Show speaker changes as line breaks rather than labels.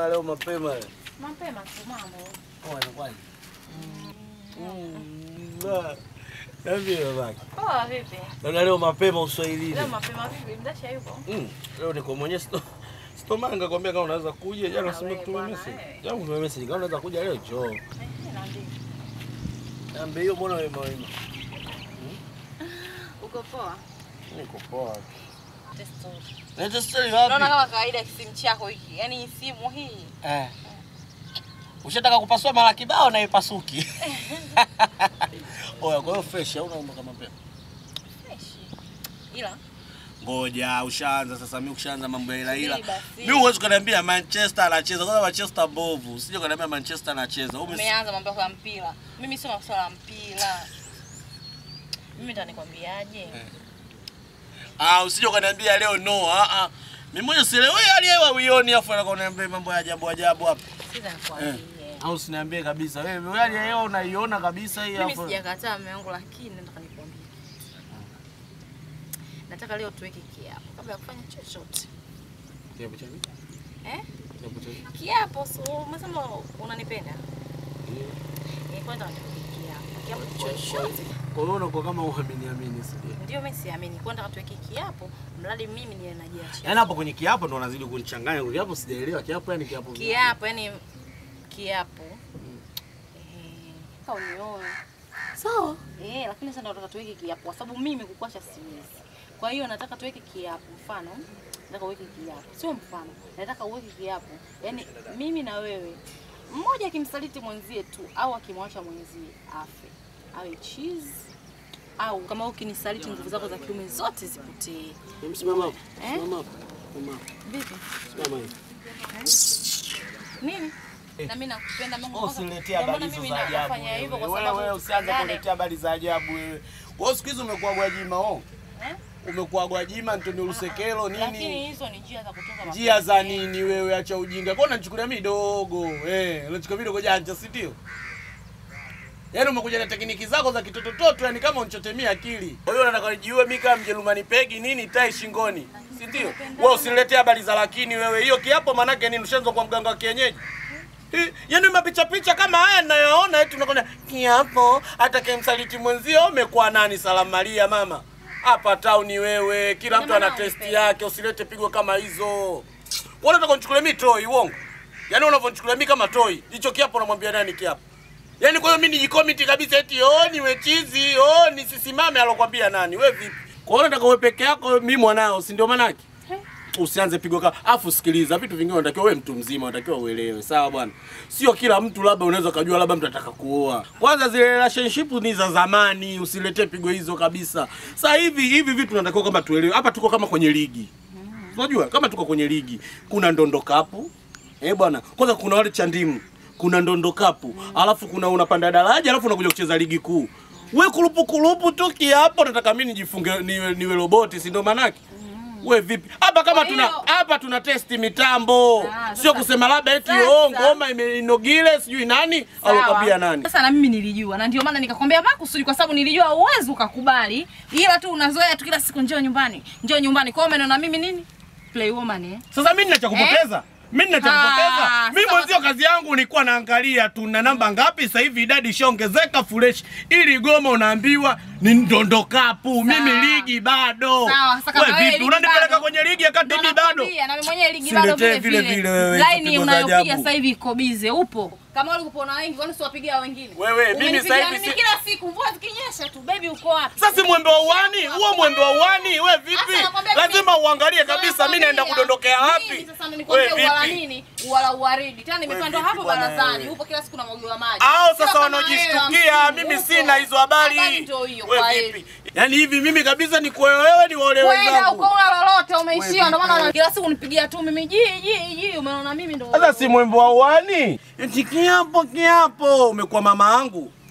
Mbona leo mapema leo?
Mapema tu mambo.
Oh, inakuwaje? Mm, ah. Niambie babake.
Poa vipi?
Naona leo mapema uswahilini.
Leo mapema vipi? Mdasha yupo?
Mm, leo niko mwenyewe sto Stomanga kwambia kama unaweza kuja jana
Ah,
sema
wewe
kutumia
bwana,
message.
eh.
Jana kutumia message kama unaweza kuja leo njoo.
Eh, naambia.
Niambie hiyo mbona wewe mawima?
Uko poa?
Niko poa.
Testo.
Leta story
Naona
wapi?
kama kawaida kisimu chako hiki. Yaani simu hii.
Eh. Ushataka kupasua mara kibao na ipasuki. Oya, kwa hiyo fresh au unaomba kama mapema?
Fresh. Ila
Ngoja, ushaanza sasa. Mimi ukishaanza mambo ya ila ila.
Subiri basi.
Mimi huwezi kuniambia Manchester anacheza. Kwanza Manchester mbovu. Usije kuniambia Manchester anacheza. Wewe umes-
umeanza mambo yako ya mpira. Mimi sio masuala ya mpira. Mimi ndo nikwambiaje?
Ah, usije kuniambia leo no. Ah ah. Mimi mwenyewe sielewi hali ya hewa uioni afu anakuambia mambo ya ajabu ajabu hapa.
Sasa nikwambie.
Au usiniambie kabisa. Wewe hali ya hewa unaiona kabisa hii
Mimi
hapo.
sijakataa mume wangu lakini nataka nikwambie. Nataka leo tuweke kiapo kabla ya kufanya chochote.
Kiapo cha nini?
Eh?
Kiapo cha nini?
Kiapo, so umesema unanipenda? Eh, kwanza tuweke kiapo. Kiapo chochote.
Kwa hiyo unakuwa kama uamini amini sije.
Ndio mimi siamini. Kwanza tuweke kiapo, mradi mimi niwe najiachia.
Yaani hapo kwenye kiapo ndo unazidi kunichanganya. Kwa kiapo sijaelewa. Kiapo yani kiapo. vipi?
Kiapo, yani kiapo. Eh, kama unioe.
Sawa.
Eh, lakini sasa ndo nataka tuweke kiapo kwa sababu mimi kukuacha siwezi. Kwa hiyo nataka tuweke kiapo. Mfano, nataka uweke kiapo. Sio mfano. Nataka uweke kiapo. Yaani mimi na wewe mmoja akimsaliti mwenzie tu au akimwacha mwenzie afe. Awe cheese au kama ukinisaliti nguvu zako za kiume zote zipotee.
Simama hapo.
Eh?
Simama hapo. Simama hapo.
Vipi?
Simama hivi.
Nini? Na mimi nakupenda Mungu.
Wewe
kwanza-
usiniletee
ndio maana
habari hizo
mimi
za ajabu.
nafanya hivyo kwa
wewe.
sababu
Wewe usianze
yale-
kuniletea habari za ajabu wewe. Wewe siku hizi umekuwa Gwajima oh.
Eh?
Umekuwa Gwajima Antonio Lusekelo
Lakini
nini?
hizo ni njia za kutoka
Njia za
mapenzi.
nini wewe, acha ujinga. Kwa unanichukulia mimi dogo. Eh, unachukua mimi dogo janja, si ndio? Yaani umekuja na tekniki zako za kitotototo, yani kama unichotemia akili. Kwa hiyo nataka nijiue mimi kama Mjerumani pegi nini tai shingoni. Si ndio? Wewe usiniletee habari za lakini wewe. Hiyo kiapo manake nini? Ushaanza kwa mganga wa kienyeji. Eh, Yaani mapicha picha kama haya ninayoona eti tunakwenda kiapo atakayemsaliti mwenzio umekuwa nani salamu Maria mama. Hapa tauni wewe, kila mtu ana testi yake, usilete pigo kama hizo. Wewe unataka unichukulie mimi toy uongo? Yaani unavyonichukulia mimi kama toy, hicho kiapo unamwambia nani kiapo? Yaani kwa hiyo mimi nijikomiti kabisa eti oh niwe chizi, oh nisisimame alokwambia nani? Wewe vipi? Kwa hiyo unataka wewe peke yako mimi mwanao, si ndio manake? Usianze pigo kama afu sikiliza, vitu vingine unatakiwa wewe mtu mzima unatakiwa uelewe, sawa bwana? Sio kila mtu labda unaweza kujua labda mtu ataka kuoa. Kwanza zile relationship ni za zamani, usiletee pigo hizo kabisa. Sasa hivi hivi vitu tunatakiwa kama tuelewe. Hapa tuko kama kwenye ligi. Unajua kama tuko kwenye ligi, kuna ndondo kapu. Eh bwana, kwanza kuna wale chandimu, kuna ndondo kapu, alafu kuna unapanda daraja, alafu unakuja kucheza ligi kuu. We kulupu kulupu tu kiapo, nataka mimi nijifunge niwe, niwe roboti, si ndio manake? We vipi? Hapa kama
Kwa
tuna
hiyo-
hapa tuna testi mitambo.
Ah,
Sio
sasa-
kusema labda eti
sasa-
oh ngoma imeinogile sijui nani alokwambia nani.
Sasa na mimi nilijua na ndio maana nikakwambia makusudi kwa sababu nilijua uwezi ukakubali. Ila tu unazoea tu kila siku njoo nyumbani. Njoo nyumbani. Kwa hiyo umeona mimi nini? Play woman eh.
Sasa mimi nina cha kupoteza. Mimi nina cha
Ah,
kupoteza. Mimi
sasa-
mwenzio kazi yangu nilikuwa naangalia tu na namba ngapi sasa hivi idadi ishaongezeka fresh. Ili goma unaambiwa ni ndondo kapu. Mimi ligi bado.
Sawa, sasa kama
Wewe
wewe
vipi?
ligi
Unanipeleka
bado.
kwenye ligi akati
Ndio
mimi bado?
nakwambia, na mimi mwenyewe ligi
Usiletee
bado vile
vile
vile.
vile wewe, hizo
Line
pigo za
unayopiga
ajabu.
sasa hivi iko bize, upo. Kama wale upo na wengi, kwani siwapigia wengine?
Wewe, mimi
Umenipigia
sasa hivi
mimi
si-
kila siku mvua zikinyesha tu, baby uko wapi?
Sasa si mwembe wa uani, huo mwembe wa uani, we vipi?
Sasa nakwambia mimi-
Lazima uangalie kabisa mimi naenda
Nakwambia,
kudondokea wapi.
mimi Sasa
We
nikwambia uwala
vipi?
nini? Uwala uwaridi. Tena nimepandwa
vipi
hapo
bwana
barazani.
wewe?
Upo kila siku namwagiwa maji.
Au
Sio
sasa
kama
wanaojishtukia,
wewe,
mimi
upo.
sina hizo habari.
Habari ndio hiyo,
We
kwa
vipi?
heri.
Yaani hivi mimi kabisa ni kwa wewe ni wale
Kwenda
wenzangu.
uko una lolote umeishia, ndio maana
vipi?
una- kila siku unipigia tu mimi ji ji ji, umeona mimi ndio.
Sasa si mwembe wa uani? Eti kiapo kiapo, umekuwa mama yangu.